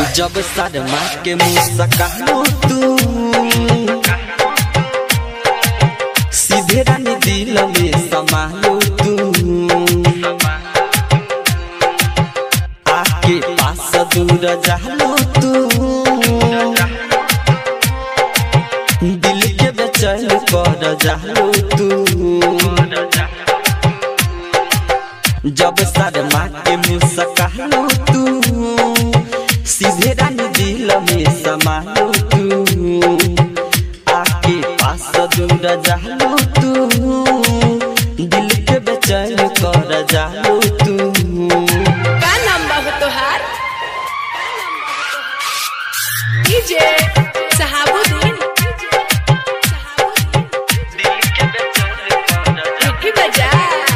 जब शर्मा के मुस्कानो तू सीधे रानी दिल में समालो तू आके पास दूर जालो तू दिल के बेचैन कर जालो तू जब शर्मा के मुस्कानो तू सीधे रानी दिल में समालो तू आके पास दूर जालो तू दिल के बेचैन कर जालो तू का नाम बा हो तोहार डीजे सहाबुद्दीन विकी बजा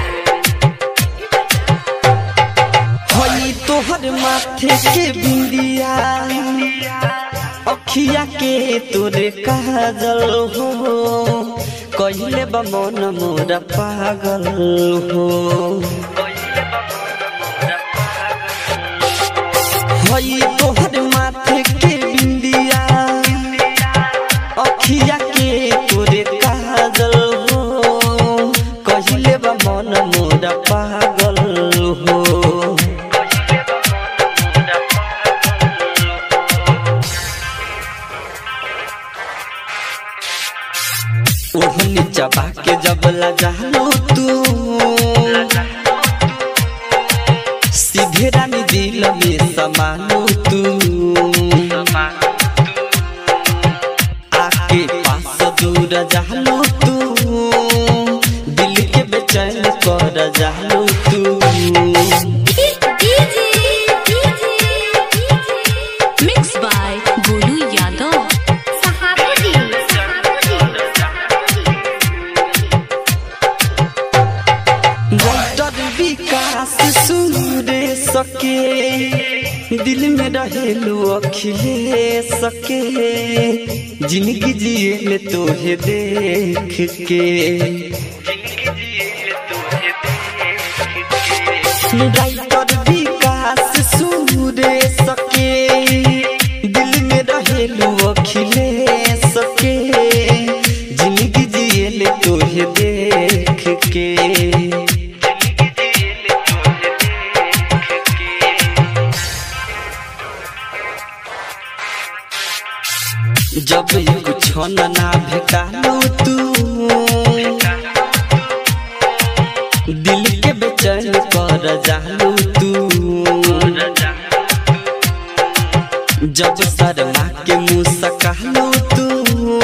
होई तोहर माथे के बिंदिया अखिया के तोरे काजल हो कहिले बा मन मोरा पागल हो होई तोहर माथे के बिंदिया अखिया के तोरे काजल हो कहिले बा मन मोरा पागल हो ओढ़नी चबा के जब लजालो तू सीधे रानी दिल में समालो तू आके पास दूर जालो तू दिल के बेचैन कर जालो तू mix by Golu Yadav writer Vikas सुरे सके दिल में रहेलू अखिले सके जिंदगी जिए ले तोहे देख के राइटर विकास सुरे सके दिल में रहेलू अखिले सके जिंदगी जिए ले तोहे देख के जब कुछ ना भेटालो तू दिल के बेचैन कर जालो तू जब शर्मा के मुस्कालो तू